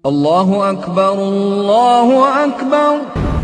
الله أكبر الله أكبر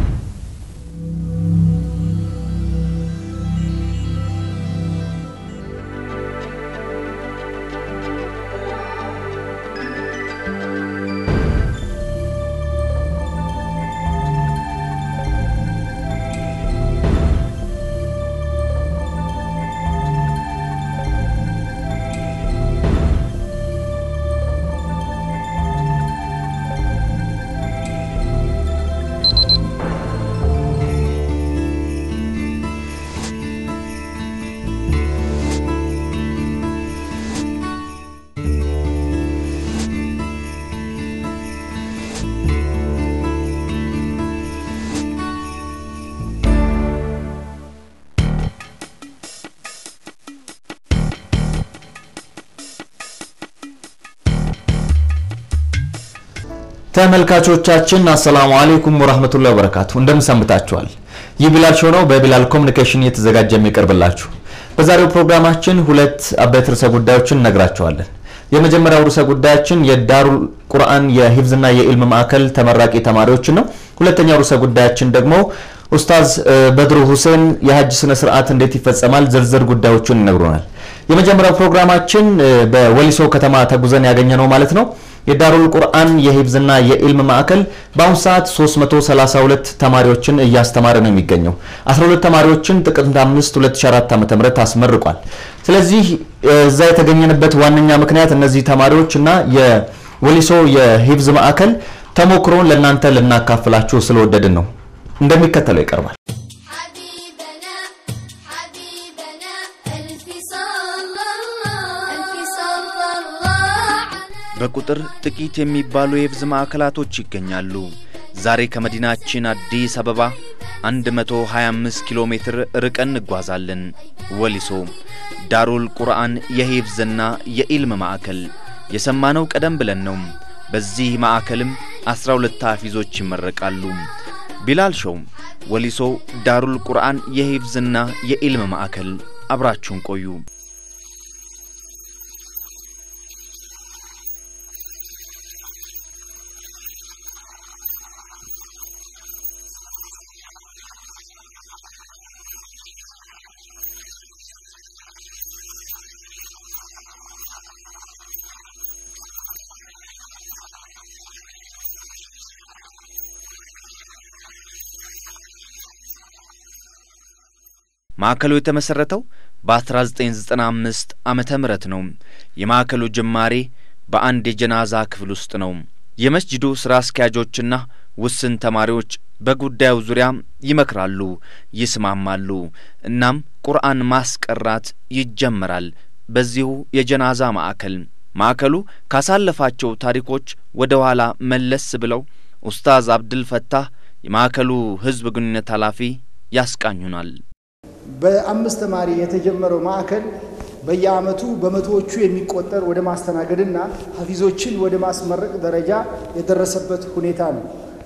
ተመልካቾቻችን አሰላሙ አለይኩም ወራህመቱላሂ ወበረካቱ እንደምን ሰንብታችኋል? ይህ ቢላል ሾው ነው። በቢላል ኮሚኒኬሽን እየተዘጋጀ የሚቀርብላችሁ። በዛሬው ፕሮግራማችን ሁለት አበይት ርዕሰ ጉዳዮችን እነግራችኋለን። የመጀመሪያው ርዕሰ ጉዳያችን የዳሩል ቁርአን የሂፍዝና የኢልም ማዕከል ተመራቂ ተማሪዎችን ነው። ሁለተኛው ርዕሰ ጉዳያችን ደግሞ ኡስታዝ በድሩ ሁሴን የሀጅ ስነ ስርዓት እንዴት ይፈጸማል ዝርዝር ጉዳዮችን ይነግሩናል። የመጀመሪያው ፕሮግራማችን በወሊሶ ከተማ ተጉዘን ያገኘ ነው ማለት ነው። የዳሩል ቁርአን የሂፍዝና የኢልም ማዕከል በአሁኑ ሰዓት 332 ተማሪዎችን እያስተማረ ነው የሚገኘው። 12 ተማሪዎችን ጥቅምት 5 2004 ዓ.ም አስመርቋል። ስለዚህ እዛ የተገኘንበት ዋነኛ ምክንያት እነዚህ ተማሪዎች እና የወሊሶ የሂፍዝ ማዕከል ተሞክሮን ለእናንተ ልናካፍላችሁ ስለወደድን ነው። እንደሚከተለው ይቀርባል። حبيبنا حبيبنا ألف صلى الله ألف صلى الله على በቁጥር ጥቂት የሚባሉ የሂፍዝ ማዕከላቶች ይገኛሉ። ዛሬ ከመዲናችን አዲስ አበባ 125 ኪሎ ሜትር ርቀን እንጓዛለን። ወሊሶ ዳሩል ቁርአን የሂፍዝና የኢልም ማዕከል የሰማነው ቀደም ብለን ነው። በዚህ ማዕከልም 12 ሐፊዞች ይመረቃሉ። ቢላል ሾው ወሊሶ ዳሩል ቁርአን የሂፍዝና የኢልም ማዕከል አብራችሁን ቆዩ። ማዕከሉ የተመሠረተው በ1995 ዓመተ ምህረት ነው። የማዕከሉ ጅማሬ በአንድ የጀናዛ ክፍል ውስጥ ነው። የመስጅዱ ሥራ አስኪያጆችና ውስን ተማሪዎች በጉዳዩ ዙሪያ ይመክራሉ፣ ይስማማሉ። እናም ቁርአን ማስቀራት ይጀመራል በዚሁ የጀናዛ ማዕከል። ማዕከሉ ካሳለፋቸው ታሪኮች ወደ ኋላ መለስ ብለው ኡስታዝ አብድል ፈታህ የማዕከሉ ሕዝብ ግንኙነት ኃላፊ ያስቃኙናል። በአምስት ተማሪ የተጀመረው ማዕከል በየዓመቱ በመቶዎቹ የሚቆጠር ወደ ማስተናገድና ሀፊዞችን ወደ ማስመረቅ ደረጃ የደረሰበት ሁኔታ ነው።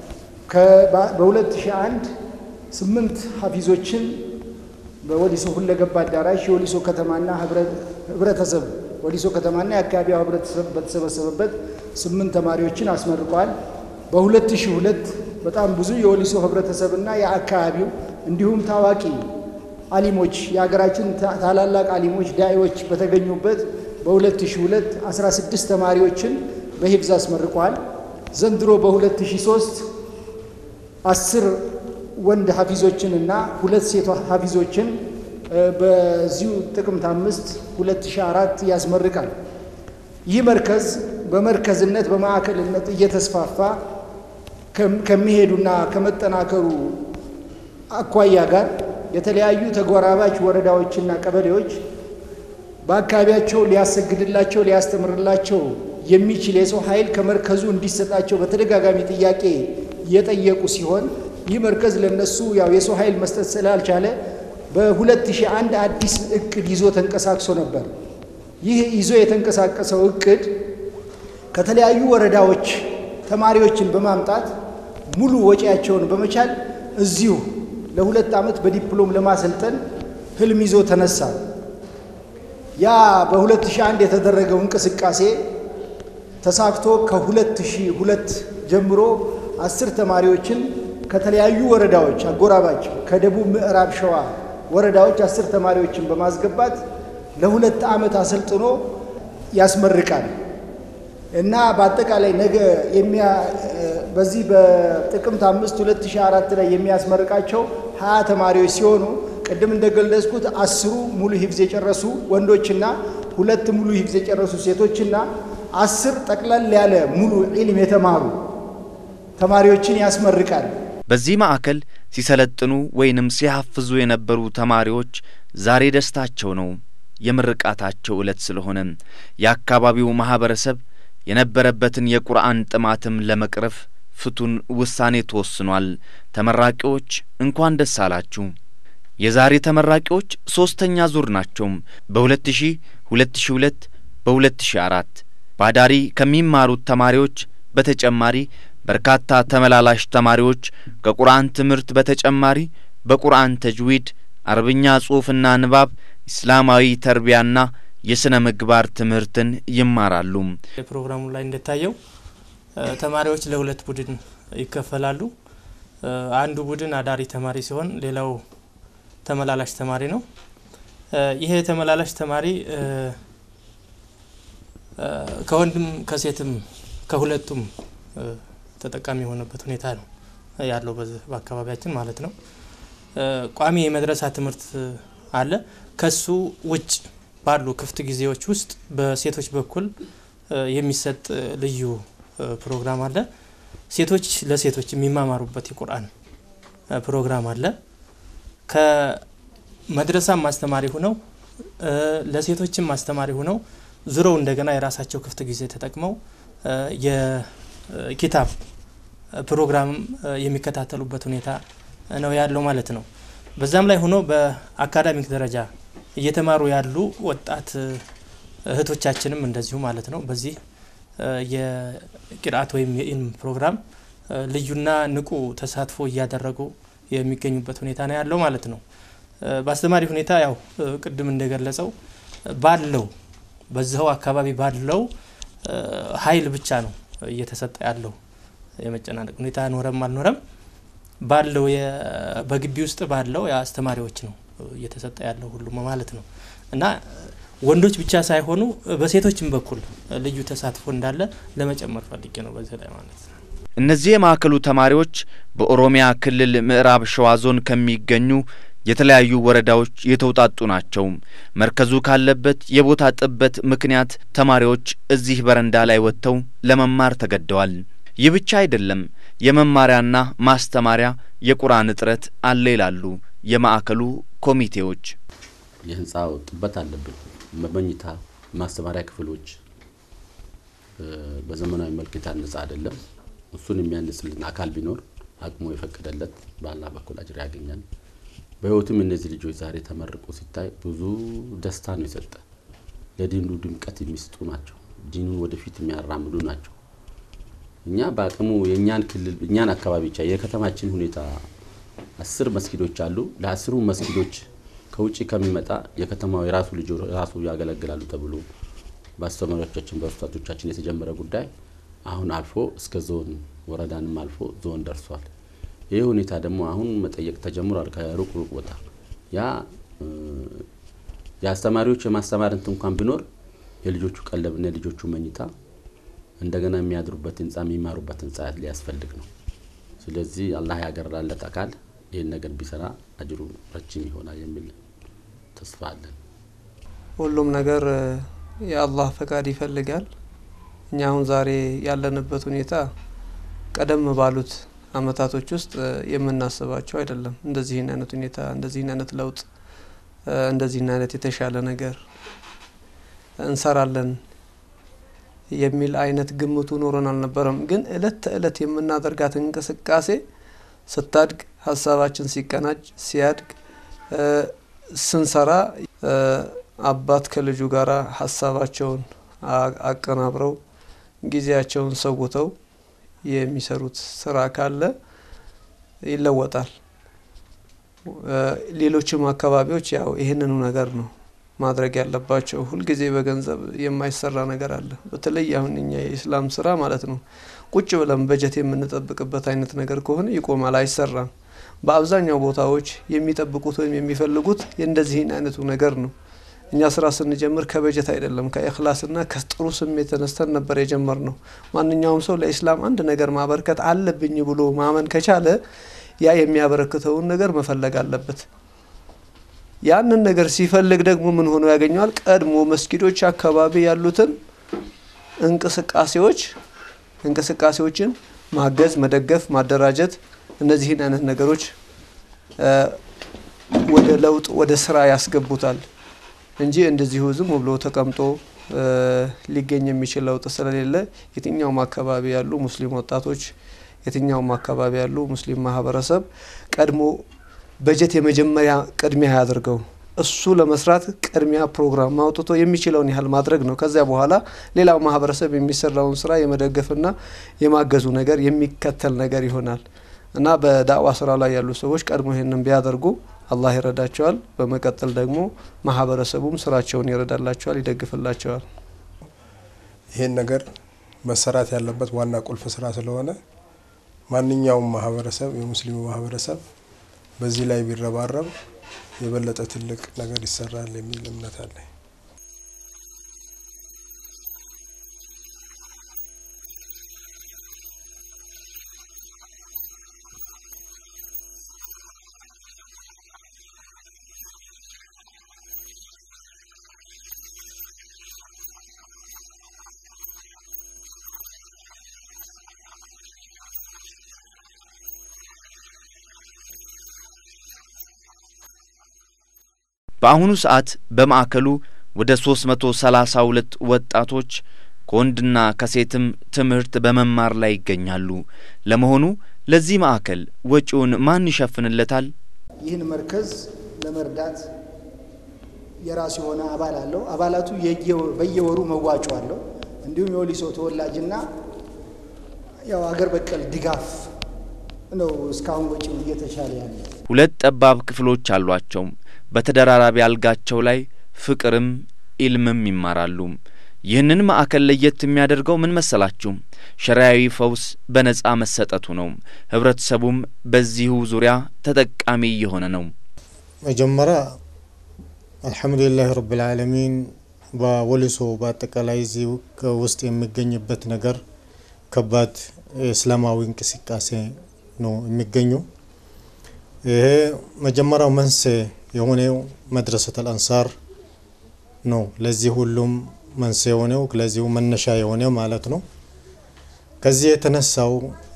በ2001 ስምንት ሀፊዞችን በወሊሶ ሁለገብ አዳራሽ የወሊሶ ከተማና ህብረተሰብ ወሊሶ ከተማና የአካባቢው ህብረተሰብ በተሰበሰበበት ስምንት ተማሪዎችን አስመርቋል። በ2002 በጣም ብዙ የወሊሶ ህብረተሰብና የአካባቢው እንዲሁም ታዋቂ አሊሞች የሀገራችን ታላላቅ አሊሞች ዳኢዎች በተገኙበት በ2002 16 ተማሪዎችን በሂፍዝ አስመርቋል። ዘንድሮ በ2003 አስር ወንድ ሀፊዞችን እና ሁለት ሴት ሀፊዞችን በዚሁ ጥቅምት አምስት 2004 ያስመርቃል። ይህ መርከዝ በመርከዝነት በማዕከልነት እየተስፋፋ ከሚሄዱና ከመጠናከሩ አኳያ ጋር የተለያዩ ተጎራባች ወረዳዎችና ቀበሌዎች በአካባቢያቸው ሊያሰግድላቸው ሊያስተምርላቸው የሚችል የሰው ኃይል ከመርከዙ እንዲሰጣቸው በተደጋጋሚ ጥያቄ የጠየቁ ሲሆን ይህ መርከዝ ለነሱ ያው የሰው ኃይል መስጠት ስላልቻለ በ2001 አዲስ እቅድ ይዞ ተንቀሳቅሶ ነበር። ይህ ይዞ የተንቀሳቀሰው እቅድ ከተለያዩ ወረዳዎች ተማሪዎችን በማምጣት ሙሉ ወጪያቸውን በመቻል እዚሁ ለሁለት ዓመት በዲፕሎም ለማሰልጠን ህልም ይዞ ተነሳ። ያ በ2001 የተደረገው እንቅስቃሴ ተሳክቶ ከ2002 ጀምሮ አስር ተማሪዎችን ከተለያዩ ወረዳዎች አጎራባች ከደቡብ ምዕራብ ሸዋ ወረዳዎች አስር ተማሪዎችን በማስገባት ለሁለት ዓመት አሰልጥኖ ያስመርቃል እና በአጠቃላይ ነገ በዚህ በጥቅምት አምስት 2004 ላይ የሚያስመርቃቸው ሀያ ተማሪዎች ሲሆኑ ቅድም እንደገለጽኩት አስሩ ሙሉ ሂፍዝ የጨረሱ ወንዶችና ሁለት ሙሉ ሂፍዝ የጨረሱ ሴቶችና አስር ጠቅለል ያለ ሙሉ ዒልም የተማሩ ተማሪዎችን ያስመርቃል። በዚህ ማዕከል ሲሰለጥኑ ወይንም ሲሐፍዙ የነበሩ ተማሪዎች ዛሬ ደስታቸው ነው። የምርቃታቸው ዕለት ስለሆነ የአካባቢው ማኅበረሰብ የነበረበትን የቁርአን ጥማትም ለመቅረፍ ፍቱን ውሳኔ ተወስኗል። ተመራቂዎች እንኳን ደስ አላችሁ። የዛሬ ተመራቂዎች ሦስተኛ ዙር ናቸው። በ2000 2002 በ2004 ባዳሪ ከሚማሩት ተማሪዎች በተጨማሪ በርካታ ተመላላሽ ተማሪዎች ከቁርአን ትምህርት በተጨማሪ በቁርአን ተጅዊድ፣ አረብኛ ጽሑፍና ንባብ፣ ኢስላማዊ ተርቢያና የሥነ ምግባር ትምህርትን ይማራሉ። ፕሮግራሙ ላይ እንደታየው ተማሪዎች ለሁለት ቡድን ይከፈላሉ። አንዱ ቡድን አዳሪ ተማሪ ሲሆን ሌላው ተመላላሽ ተማሪ ነው። ይሄ ተመላላሽ ተማሪ ከወንድም ከሴትም ከሁለቱም ተጠቃሚ የሆነበት ሁኔታ ነው ያለው በአካባቢያችን ማለት ነው። ቋሚ የመድረሳ ትምህርት አለ። ከሱ ውጭ ባሉ ክፍት ጊዜዎች ውስጥ በሴቶች በኩል የሚሰጥ ልዩ ፕሮግራም አለ። ሴቶች ለሴቶች የሚማማሩበት የቁርአን ፕሮግራም አለ። ከመድረሳም አስተማሪ ሁነው ለሴቶችም አስተማሪ ሁነው ዙረው እንደገና የራሳቸው ክፍት ጊዜ ተጠቅመው የኪታብ ፕሮግራም የሚከታተሉበት ሁኔታ ነው ያለው ማለት ነው። በዛም ላይ ሆኖ በአካዳሚክ ደረጃ እየተማሩ ያሉ ወጣት እህቶቻችንም እንደዚሁ ማለት ነው በዚህ የቂርአት ወይም የኢልም ፕሮግራም ልዩና ንቁ ተሳትፎ እያደረጉ የሚገኙበት ሁኔታ ነው ያለው ማለት ነው። በአስተማሪ ሁኔታ ያው ቅድም እንደገለጸው ባለው በዚኸው አካባቢ ባለው ኃይል ብቻ ነው እየተሰጠ ያለው የመጨናነቅ ሁኔታ ኖረም አልኖረም ባለው በግቢ ውስጥ ባለው የአስተማሪዎች ነው እየተሰጠ ያለው ሁሉም ማለት ነው እና ወንዶች ብቻ ሳይሆኑ በሴቶችም በኩል ልዩ ተሳትፎ እንዳለ ለመጨመር ፈልጌ ነው በዚህ ላይ ማለት ነው። እነዚህ የማዕከሉ ተማሪዎች በኦሮሚያ ክልል ምዕራብ ሸዋ ዞን ከሚገኙ የተለያዩ ወረዳዎች የተውጣጡ ናቸው። መርከዙ ካለበት የቦታ ጥበት ምክንያት ተማሪዎች እዚህ በረንዳ ላይ ወጥተው ለመማር ተገደዋል። ይህ ብቻ አይደለም፣ የመማሪያና ማስተማሪያ የቁርአን እጥረት አለ ይላሉ የማዕከሉ ኮሚቴዎች። የህንፃው ጥበት አለብን። መመኝታ ማስተማሪያ ክፍሎች በዘመናዊ መልክ የታነጸ አይደለም። እሱን የሚያንጽልን አካል ቢኖር አቅሙ የፈቀደለት በአላህ በኩል አጅር ያገኛል። በህይወትም እነዚህ ልጆች ዛሬ ተመርቆ ሲታይ ብዙ ደስታ ነው የሰጠ። ለዲኑ ድምቀት የሚስጡ ናቸው። ዲኑን ወደፊት የሚያራምዱ ናቸው። እኛ በአቅሙ የእኛን ክልል እኛን አካባቢ ብቻ የከተማችን ሁኔታ አስር መስጊዶች አሉ። ለአስሩ መስጊዶች ከውጭ ከሚመጣ የከተማው የራሱ ልጆ ራሱ ያገለግላሉ ተብሎ በአስተማሪዎቻችን በኡስታዞቻችን የተጀመረ ጉዳይ አሁን አልፎ እስከ ዞን ወረዳንም አልፎ ዞን ደርሷል። ይህ ሁኔታ ደግሞ አሁን መጠየቅ ተጀምሯል። ከሩቅ ሩቅ ቦታ ያ የአስተማሪዎች የማስተማር እንትን እንኳን ቢኖር የልጆቹ ቀለብና የልጆቹ መኝታ እንደገና የሚያድሩበት ህንፃ የሚማሩበት ህንፃ ሊያስፈልግ ነው። ስለዚህ አላህ ያገራለት አካል ይህን ነገር ቢሰራ አጅሩ ረጅም ይሆናል የሚል ተስፋ አለን። ሁሉም ነገር የአላህ ፈቃድ ይፈልጋል። እኛ አሁን ዛሬ ያለንበት ሁኔታ ቀደም ባሉት አመታቶች ውስጥ የምናስባቸው አይደለም። እንደዚህን አይነት ሁኔታ፣ እንደዚህን አይነት ለውጥ፣ እንደዚህን አይነት የተሻለ ነገር እንሰራለን የሚል አይነት ግምቱ ኖሮን አልነበረም። ግን እለት ተእለት የምናደርጋት እንቅስቃሴ ስታድግ፣ ሀሳባችን ሲቀናጅ፣ ሲያድግ፣ ስንሰራ አባት ከልጁ ጋር ሀሳባቸውን አቀናብረው ጊዜያቸውን ሰውተው የሚሰሩት ስራ ካለ ይለወጣል። ሌሎችም አካባቢዎች ያው ይህንኑ ነገር ነው ማድረግ ያለባቸው። ሁልጊዜ በገንዘብ የማይሰራ ነገር አለ። በተለይ አሁን እኛ የኢስላም ስራ ማለት ነው ቁጭ ብለን በጀት የምንጠብቅበት አይነት ነገር ከሆነ ይቆማል፣ አይሰራም። በአብዛኛው ቦታዎች የሚጠብቁት ወይም የሚፈልጉት የእንደዚህን አይነቱ ነገር ነው። እኛ ስራ ስንጀምር ከበጀት አይደለም ከእክላስና ከጥሩ ስሜት ተነስተን ነበር የጀመር ነው። ማንኛውም ሰው ለኢስላም አንድ ነገር ማበርከት አለብኝ ብሎ ማመን ከቻለ ያ የሚያበረክተውን ነገር መፈለግ አለበት። ያንን ነገር ሲፈልግ ደግሞ ምን ሆኖ ያገኘዋል? ቀድሞ መስጊዶች አካባቢ ያሉትን እንቅስቃሴዎች እንቅስቃሴዎችን ማገዝ፣ መደገፍ፣ ማደራጀት እነዚህን አይነት ነገሮች ወደ ለውጥ ወደ ስራ ያስገቡታል እንጂ እንደዚሁ ዝም ብሎ ተቀምጦ ሊገኝ የሚችል ለውጥ ስለሌለ የትኛውም አካባቢ ያሉ ሙስሊም ወጣቶች የትኛውም አካባቢ ያሉ ሙስሊም ማህበረሰብ ቀድሞ በጀት የመጀመሪያ ቅድሚያ ያድርገው። እሱ ለመስራት ቅድሚያ ፕሮግራም አውጥቶ የሚችለውን ያህል ማድረግ ነው። ከዚያ በኋላ ሌላው ማህበረሰብ የሚሰራውን ስራ የመደገፍና የማገዙ ነገር የሚከተል ነገር ይሆናል እና በዳዕዋ ስራ ላይ ያሉ ሰዎች ቀድሞ ይህንን ቢያደርጉ አላህ ይረዳቸዋል። በመቀጠል ደግሞ ማህበረሰቡም ስራቸውን ይረዳላቸዋል፣ ይደግፍላቸዋል። ይሄን ነገር መሰራት ያለበት ዋና ቁልፍ ስራ ስለሆነ ማንኛውም ማህበረሰብ የሙስሊሙ ማህበረሰብ በዚህ ላይ ቢረባረብ የበለጠ ትልቅ ነገር ይሰራል የሚል እምነት አለኝ። በአሁኑ ሰዓት በማዕከሉ ወደ 332 ወጣቶች ከወንድና ከሴትም ትምህርት በመማር ላይ ይገኛሉ። ለመሆኑ ለዚህ ማዕከል ወጪውን ማን ይሸፍንለታል? ይህን መርከዝ ለመርዳት የራሱ የሆነ አባል አለው። አባላቱ በየወሩ መዋጮ አለው። እንዲሁም የወሊሶ ተወላጅና ያው አገር በቀል ድጋፍ ነው እስካሁን ወጪው እየተሻለ ያለ። ሁለት ጠባብ ክፍሎች አሏቸው። በተደራራቢ አልጋቸው ላይ ፍቅርም ኢልምም ይማራሉ። ይህንን ማዕከል ለየት የሚያደርገው ምን መሰላችሁ? ሸሪያዊ ፈውስ በነጻ መሰጠቱ ነው። ህብረተሰቡም በዚሁ ዙሪያ ተጠቃሚ እየሆነ ነው። መጀመሪያ አልሐምዱሊላህ ረብል ዓለሚን በወሊሶ በአጠቃላይ እዚህ ውስጥ የሚገኝበት ነገር ከባድ እስላማዊ እንቅስቃሴ ነው የሚገኘው። ይሄ መጀመሪያው መንስኤ የሆነው መድረሰተል አንሳር ነው። ለዚህ ሁሉም መንስኤ የሆነው ለዚሁ መነሻ የሆነው ማለት ነው። ከዚህ የተነሳው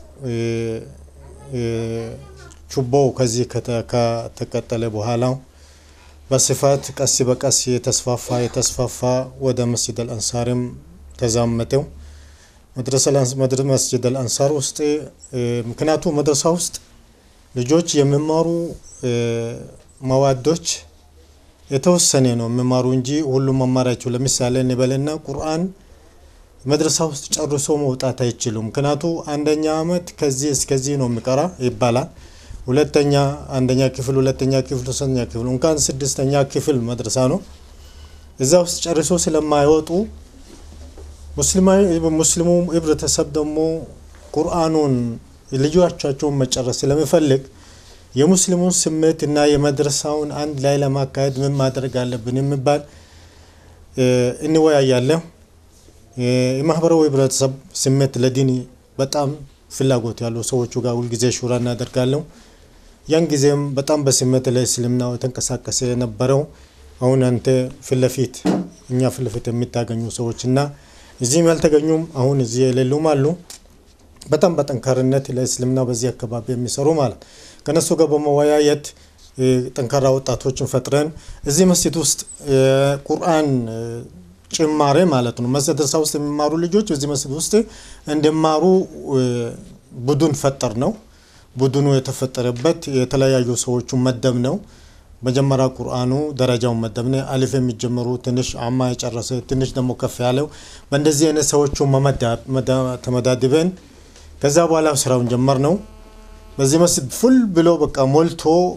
ችቦው ከዚህ ከተቀጠለ በኋላ በስፋት ቀስ በቀስ የተስፋፋ የተስፋፋ ወደ መስጅድ አልአንሳርም ተዛመተው መስጅድ አልአንሳር ውስጥ ምክንያቱ መድረሳ ውስጥ ልጆች የሚማሩ መዋዶች የተወሰነ ነው የሚማሩ እንጂ ሁሉም መማራቸው ለምሳሌ እንበልና ቁርአን መድረሳ ውስጥ ጨርሶ መውጣት አይችሉም። ምክንያቱ አንደኛ አመት ከዚህ እስከዚህ ነው የሚቀራ ይባላል። ሁለተኛ አንደኛ ክፍል፣ ሁለተኛ ክፍል፣ ሶስተኛ ክፍል እንኳን ስድስተኛ ክፍል መድረሳ ነው። እዛ ውስጥ ጨርሶ ስለማይወጡ ሙስሊሙ ህብረተሰብ ደግሞ ቁርአኑን ልጆቻቸውን መጨረስ ስለሚፈልግ የሙስሊሙን ስሜት እና የመድረሳውን አንድ ላይ ለማካሄድ ምን ማድረግ አለብን የሚባል እንወያያለን። የማህበራዊ ህብረተሰብ ስሜት ለዲን በጣም ፍላጎት ያሉ ሰዎቹ ጋር ሁልጊዜ ሹራ እናደርጋለን። ያን ጊዜም በጣም በስሜት ለእስልምናው የተንቀሳቀሰ የነበረው አሁን አንተ ፊት ለፊት እኛ ፊት ለፊት የሚታገኙ ሰዎች እና እዚህም ያልተገኙም አሁን እዚህ የሌሉም አሉ። በጣም በጠንካርነት ለእስልምና በዚህ አካባቢ የሚሰሩ ማለት ከነሱ ጋር በመወያየት ጠንካራ ወጣቶችን ፈጥረን እዚህ መስጂድ ውስጥ ቁርአን ጭማሬ ማለት ነው መድረሳ ውስጥ የሚማሩ ልጆች እዚህ መስጂድ ውስጥ እንዲማሩ ቡድን ፈጠር ነው። ቡድኑ የተፈጠረበት የተለያዩ ሰዎቹ መደብ ነው። መጀመሪያ ቁርአኑ ደረጃውን መደብነ አሊፍ የሚጀምሩ ትንሽ አማ የጨረሰ ትንሽ ደግሞ ከፍ ያለው በእንደዚህ አይነት ሰዎቹ ተመዳድበን ከዛ በኋላ ስራውን ጀመር ነው። በዚህ መስጂድ ፉል ብሎ በቃ ሞልቶ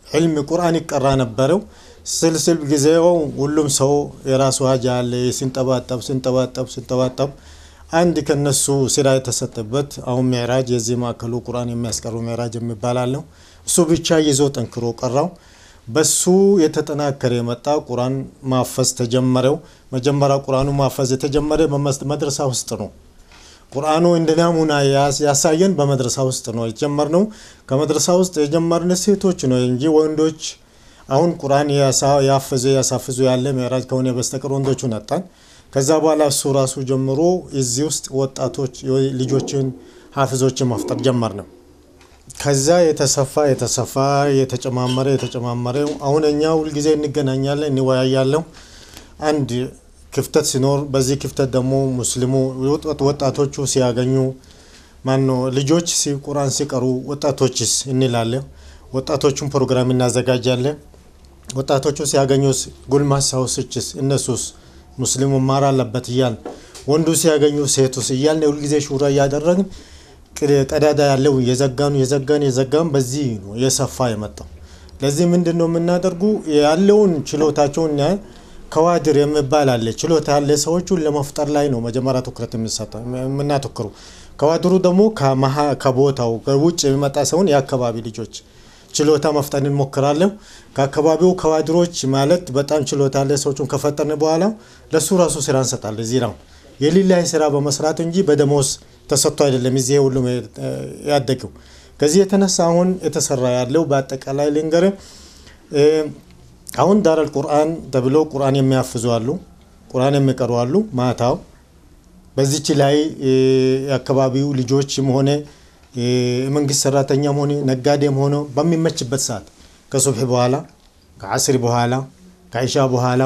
ዕልም ቁርአን ይቀራ ነበረው። ስልስል ጊዜው ሁሉም ሰው የራሱ ሀጃ አለ። ሲንጠባጠብ ሲንጠባጠብ ሲንጠባጠብ አንድ ከነሱ ስራ የተሰጠበት አሁን ሚዕራጅ የዚህ ማዕከሉ ቁርአን የሚያስቀሩ ሚዕራጅ የሚባል አለው። እሱ ብቻ ይዞ ጠንክሮ ቀራው። በሱ የተጠናከረ የመጣ ቁርአን ማፈዝ ተጀመረው። መጀመሪያ ቁርአኑ ማፈዝ የተጀመረ በመድረሳ ውስጥ ነው። ቁርአኑ እንደ ናሙና ያሳየን በመድረሳ ውስጥ ነው የጀመርነው። ከመድረሳ ውስጥ የጀመርን ሴቶች ነው እንጂ ወንዶች አሁን ቁርአን ያፈዙ ያሳፍዙ ያለ ሚዕራጅ ከሆነ በስተቀር ወንዶቹ ነጣን። ከዛ በኋላ እሱ ራሱ ጀምሮ እዚህ ውስጥ ወጣቶች ልጆችን ሀፍዞችን መፍጠር ጀመር ነው። ከዛ የተሰፋ የተሰፋ የተጨማመረ የተጨማመረ አሁን እኛ ሁልጊዜ እንገናኛለን፣ እንወያያለን። አንድ ክፍተት ሲኖር በዚህ ክፍተት ደግሞ ሙስሊሙ ወጣቶቹ ሲያገኙ ማኖ ልጆች ቁርአን ሲቀሩ ወጣቶችስ እንላለን። ወጣቶቹን ፕሮግራም እናዘጋጃለን። ወጣቶቹ ሲያገኙስ ጎልማሳዎችስ እነሱስ ሙስሊሙ ማር አለበት እያል ወንዱ ሲያገኙ ሴቱስ እያልን ሁልጊዜ ሹራ እያደረግን ቀዳዳ ያለው የዘጋኑ የዘጋን የዘጋን በዚህ ነው የሰፋ የመጣው። ለዚህ ምንድን ነው የምናደርጉ ያለውን ችሎታቸውን ከዋድር የሚባል አለ። ችሎታ ያለ ሰዎቹን ለመፍጠር ላይ ነው መጀመሪያ ትኩረት የምናተክሩ። ከዋድሩ ደግሞ ከቦታው ከውጭ የሚመጣ ሰውን የአካባቢ ልጆች ችሎታ መፍጠር እንሞክራለን። ከአካባቢው ከዋድሮች ማለት በጣም ችሎታ ያለ ሰዎችን ከፈጠርን በኋላ ለሱ ራሱ ስራ እንሰጣለን። እዚህ ነው የሊላይ ስራ በመስራት እንጂ በደሞዝ ተሰጥቶ አይደለም እዚህ ሁሉም ያደገው። ከዚህ የተነሳ አሁን የተሰራ ያለው በአጠቃላይ ልንገር አሁን ዳረል ቁርአን ተብሎ ቁርአን የሚያፍዙ አሉ፣ ቁርአን የሚቀሩ አሉ። ማታው በዚች ላይ የአካባቢው ልጆችም ሆነ የመንግስት ሰራተኛም ሆነ ነጋዴም ሆነ በሚመችበት ሰዓት ከሱብሒ በኋላ ከዓስሪ በኋላ ከኢሻ በኋላ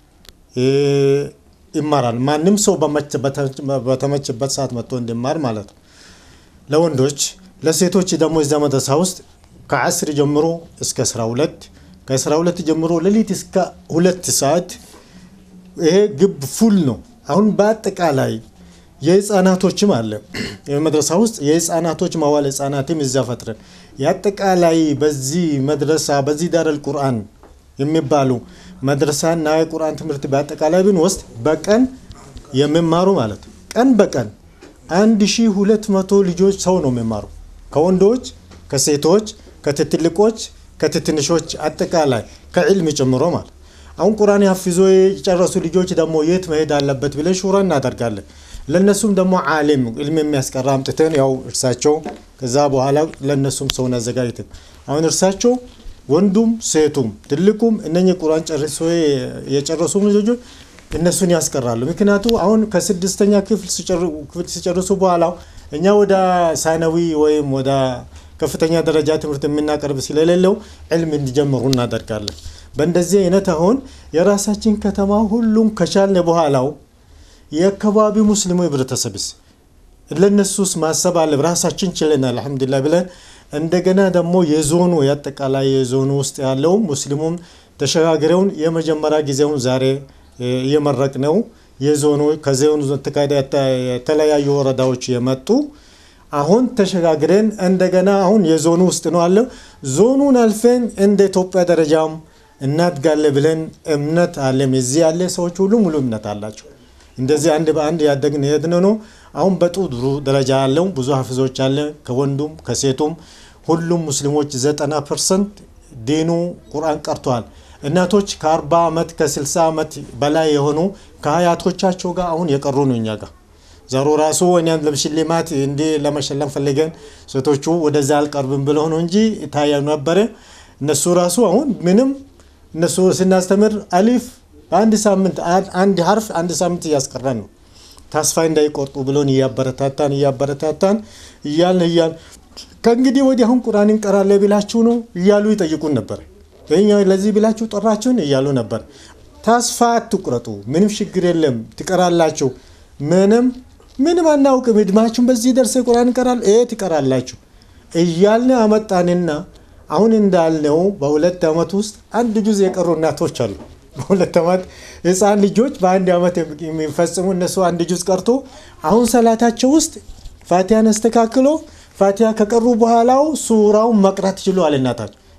ይማራል። ማንም ሰው በተመችበት ሰዓት መጥቶ እንዲማር ማለት ነው። ለወንዶች ለሴቶች ደግሞ እዚያ መድረሳ ውስጥ ከዓስሪ ጀምሮ እስከ 12 ከ12 ጀምሮ ሌሊት እስከ ሁለት ሰዓት ይሄ ግብ ፉል ነው። አሁን በአጠቃላይ የህፃናቶችም አለ መድረሳ ውስጥ የህፃናቶች ማዋል ህፃናትም እዛ ፈጥረን የአጠቃላይ በዚህ መድረሳ በዚህ ዳረል ቁርአን የሚባሉ መድረሳና የቁርአን ትምህርት በአጠቃላይ ብንወስድ በቀን የሚማሩ ማለት ቀን በቀን 1200 ልጆች ሰው ነው የሚማሩ ከወንዶች ከሴቶች ከትትልቆች ከትትንሾች አጠቃላይ ከዕልም ጨምሮ ማለት አሁን ቁርአን ያፊዞ የጨረሱ ልጆች ደግሞ የት መሄድ አለበት ብለን ሹራ እናደርጋለን። ለነሱም ደግሞ ዓሊም ዕልም የሚያስቀራ አምጥተን ያው እርሳቸው ከዛ በኋላ ለነሱም ሰውን አዘጋጅተን አሁን እርሳቸው ወንዱም ሴቱም ትልቁም እነኚህ ቁርአን ጨርሶ የጨረሱ ልጆች እነሱን ያስቀራሉ። ምክንያቱ አሁን ከስድስተኛ ክፍል ሲጨርሱ በኋላ እኛ ወደ ሳይናዊ ወይም ወደ ከፍተኛ ደረጃ ትምህርት የምናቀርብ ስለሌለው ዕልም እንዲጀምሩ እናደርጋለን። በእንደዚህ አይነት አሁን የራሳችን ከተማ ሁሉም ከቻልን በኋላው የአካባቢ ሙስሊሙ ህብረተሰብስ ለነሱስ ማሰብ አለ ራሳችን ችለን አልሐምዱሊላህ ብለን እንደገና ደግሞ የዞኑ የአጠቃላይ የዞኑ ውስጥ ያለው ሙስሊሙም ተሸጋግረውን የመጀመሪያ ጊዜውን ዛሬ እየመረቅ ነው። የዞኑ ከዞኑ የተለያዩ ወረዳዎች የመጡ አሁን ተሸጋግረን እንደገና አሁን የዞኑ ውስጥ ነው አለው። ዞኑን አልፈን እንደ ኢትዮጵያ ደረጃም እናድጋለን ብለን እምነት አለም። እዚህ ያለ ሰዎች ሁሉ ሙሉ እምነት አላቸው። እንደዚህ አንድ በአንድ ያደግን የሄድን ነው። አሁን በጥሩ ደረጃ ያለው ብዙ ሀፍዞች አለ ከወንዱም ከሴቱም ሁሉም ሙስሊሞች ዘጠና ፐርሰንት ዲኑ ቁርአን ቀርተዋል። እናቶች ከ40 ዓመት ከ60 ዓመት በላይ የሆኑ ከሀያቶቻቸው ጋር አሁን የቀሩ ነው እኛ ጋር ዘሩ ራሱ እኛን ለሽልማት እንዲህ ለመሸለም ፈልገን ሴቶቹ ወደዛ አልቀርብም ብለው ነው እንጂ ይታያ ነበረ። እነሱ ራሱ አሁን ምንም እነሱ ስናስተምር አሊፍ በአንድ ሳምንት አንድ ሀርፍ አንድ ሳምንት እያስቀራን ነው ተስፋ እንዳይቆርጡ ብሎን እያበረታታን እያበረታታን እያልን እያልን ከእንግዲህ ወዲህ አሁን ቁርአን እንቀራለን ብላችሁ ነው እያሉ ይጠይቁን ነበር። ይኛ ለዚህ ብላችሁ ጠራችሁን እያሉ ነበር። ተስፋ አትቁረጡ፣ ምንም ችግር የለም ትቀራላችሁ። ምንም ምንም አናውቅም፣ እድማችሁን በዚህ ደርሰ ቁርአን እንቀራል እ ትቀራላችሁ እያልን አመጣንና አሁን እንዳልነው በሁለት ዓመት ውስጥ አንድ ጁዝ የቀሩ እናቶች አሉ። በሁለት ዓመት ህፃን ልጆች በአንድ ዓመት የሚፈጽሙ እነሱ አንድ ጁዝ ቀርቶ አሁን ሰላታቸው ውስጥ ፋቲያን አስተካክሎ ፋቲያ ከቀሩ በኋላው ሱራውን መቅራት ችሏል። እናታቸው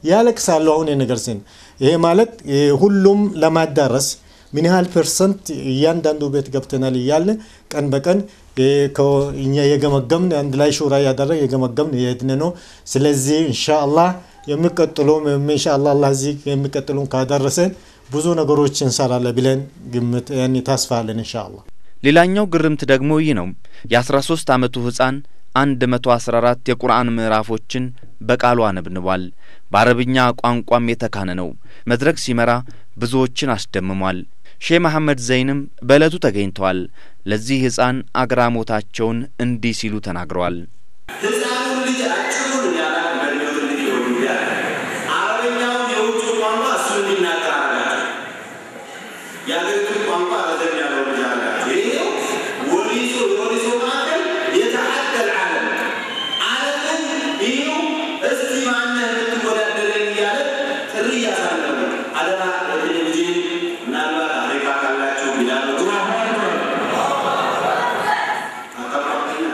ያለቅሳሉ። አሁን የነገር ሲን ይሄ ማለት ሁሉም ለማዳረስ ምን ያህል ፐርሰንት እያንዳንዱ ቤት ገብተናል እያለ ቀን በቀን እኛ የገመገምን አንድ ላይ ሹራ እያደረግ የገመገምን የሄድን ነው። ስለዚህ ኢንሻአላህ የሚቀጥሉም ኢንሻአላህ አላህ እዚህ የሚቀጥሉን ካደረሰን ብዙ ነገሮች እንሰራለን ብለን ግምት ያኔ ተስፋ አለን ኢንሻአላህ። ሌላኛው ግርምት ደግሞ ይህ ነው። የ13 ዓመቱ ሕፃን 114 የቁርአን ምዕራፎችን በቃሉ አነብንቧል። በአረብኛ ቋንቋም የተካነ ነው። መድረክ ሲመራ ብዙዎችን አስደምሟል። ሼህ መሐመድ ዘይንም በዕለቱ ተገኝተዋል። ለዚህ ሕፃን አግራሞታቸውን እንዲህ ሲሉ ተናግረዋል። ህፃኑን ልጅ አጭሩን ያላ መሪዎት ልጅ ሆኑ ያለ አረበኛውን የውጭ ቋንቋ እሱ እንዲናገር አረጋቸው። የአገሪቱን ቋንቋ ረዘም ያለው ልጅ አረጋቸው። ይሄው ወሊሶ የወሊሶ ማዕከል የተሐደል ዓለም ዓለምን ይሄው እስቲ ማነህ የምትወዳደረኝ እያለ ጥሪ እያሳለፉ አደራ በቴሌቪዥን ምናልባት አፍሪካ ካላችሁ ይላሉ አቀባበኛ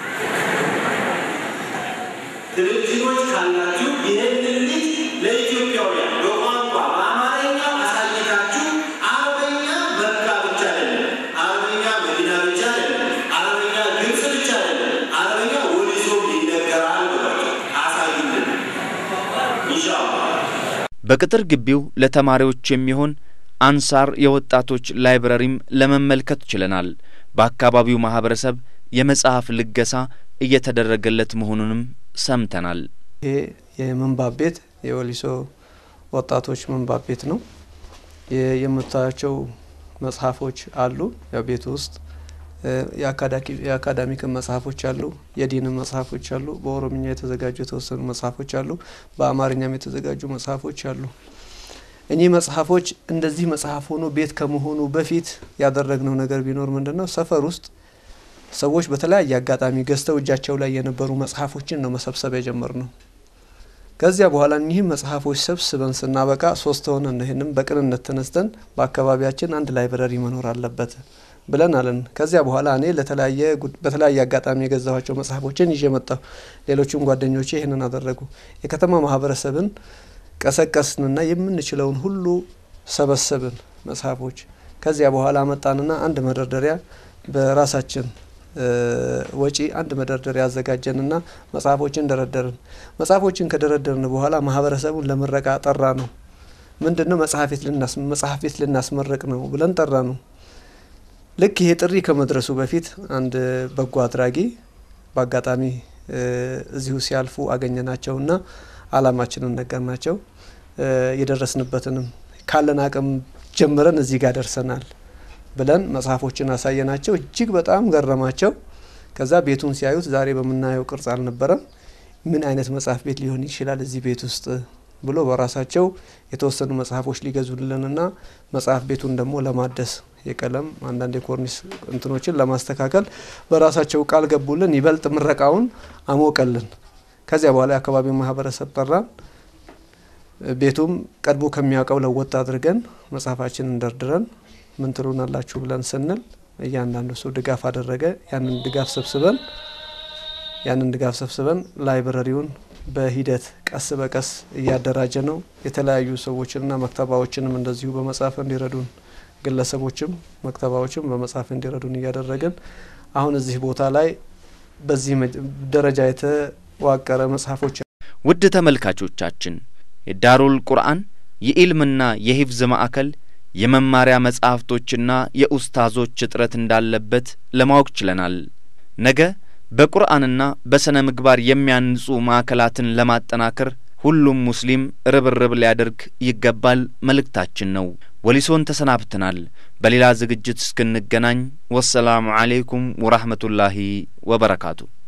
ቴሌቪዥኖች ካላችሁ ይህንን ልጅ ለኢትዮጵያውያን በቋንቋ በአማርኛው አሳይታችሁ አረበኛ መካ ብቻ አይደለም፣ አረበኛ መዲና ብቻ አይደለም፣ አረበኛ ግብጽ ብቻ አይደለም፣ አረበኛ ወሊሶ ይነገራል ብላችሁ አሳዩልን ኢንሻአላህ። በቅጥር ግቢው ለተማሪዎች የሚሆን አንሳር የወጣቶች ላይብረሪም ለመመልከት ችለናል። በአካባቢው ማህበረሰብ የመጽሐፍ ልገሳ እየተደረገለት መሆኑንም ሰምተናል። ይሄ የምንባብ ቤት የወሊሶ ወጣቶች ምንባብ ቤት ነው። የ- የምታያቸው መጽሐፎች አሉ። ያው ቤት ውስጥ የአካዳሚክ መጽሐፎች አሉ፣ የዲን መጽሐፎች አሉ፣ በኦሮምኛ የተዘጋጁ የተወሰኑ መጽሐፎች አሉ፣ በአማርኛም የተዘጋጁ መጽሐፎች አሉ። እኚህ መጽሐፎች እንደዚህ መጽሐፍ ሆኖ ቤት ከመሆኑ በፊት ያደረግነው ነገር ቢኖር ምንድን ነው? ሰፈር ውስጥ ሰዎች በተለያየ አጋጣሚ ገዝተው እጃቸው ላይ የነበሩ መጽሐፎችን ነው መሰብሰብ የጀመርነው። ከዚያ በኋላ እኒህም መጽሐፎች ሰብስበን ስናበቃ ሶስት ሆነን ነው ይህንም በቅንነት ተነስተን በአካባቢያችን አንድ ላይብረሪ መኖር አለበት ብለን አለን። ከዚያ በኋላ እኔ ለተለያየ ጉድ- በተለያየ አጋጣሚ የገዛኋቸው መጽሐፎችን ይዤ መጣሁ። ሌሎቹም ጓደኞቼ ይህንን አደረጉ። የከተማ ማህበረሰብን ቀሰቀስንና የምንችለውን ሁሉ ሰበሰብን መጽሐፎች። ከዚያ በኋላ መጣንና አንድ መደርደሪያ በራሳችን እ ወጪ አንድ መደርደሪያ አዘጋጀንና መጽሐፎችን ደረደርን። መጽሐፎችን ከደረደርን በኋላ ማህበረሰቡን ለምረቃ ጠራ ነው። ምንድን ነው መጽሐፍ ቤት ልናስ መጽሐፍ ቤት ልናስመረቅ ነው ብለን ጠራ ነው። ልክ ይሄ ጥሪ ከመድረሱ በፊት አንድ በጎ አድራጊ በአጋጣሚ እ እዚሁ ሲያልፉ አገኘናቸውና አላማችንን ነገርናቸው። እ የደረስንበትንም ካለን አቅም ጀምረን እዚህ ጋር ደርሰናል ብለን መጽሐፎችን አሳየናቸው። እጅግ በጣም ገረማቸው። ከዛ ቤቱን ሲያዩት ዛሬ በምናየው ቅርጽ አልነበረም። ምን አይነት መጽሐፍ ቤት ሊሆን ይችላል እዚህ ቤት ውስጥ ብሎ በራሳቸው የተወሰኑ መጽሐፎች ሊገዙልንና መጽሐፍ ቤቱን ደግሞ ለማደስ የቀለም አንዳንድ የኮርኒስ እንትኖችን ለማስተካከል በራሳቸው ቃል ገቡልን። ይበልጥ ምረቃውን አሞቀልን። ከዚያ በኋላ የአካባቢው ማህበረሰብ ጠራን። ቤቱም ቀድሞ ከሚያውቀው ለወጥ አድርገን መጽሐፋችንን ደርድረን ምን ትሉናላችሁ ብለን ስንል እያንዳንዱ ሰው ድጋፍ አደረገ። ያንን ድጋፍ ሰብስበን ያንን ድጋፍ ሰብስበን ላይብረሪውን በሂደት ቀስ በቀስ እያደራጀ ነው። የተለያዩ ሰዎችንና መክተባዎችንም እንደዚሁ በመጽሐፍ እንዲረዱን ግለሰቦችም መክተባዎችም በመጽሐፍ እንዲረዱን እያደረግን አሁን እዚህ ቦታ ላይ በዚህ መ- ደረጃ የተዋቀረ መጽሐፎች ውድ ተመልካቾቻችን የዳሩል ቁርአን የኢልምና የሂፍዝ ማዕከል የመማሪያ መጻሕፍቶችና የኡስታዞች እጥረት እንዳለበት ለማወቅ ችለናል። ነገ በቁርአንና በሥነ ምግባር የሚያንጹ ማዕከላትን ለማጠናከር ሁሉም ሙስሊም ርብርብ ሊያደርግ ይገባል መልእክታችን ነው። ወሊሶን ተሰናብተናል። በሌላ ዝግጅት እስክንገናኝ ወሰላሙ አሌይኩም ወራህመቱላሂ ወበረካቱ።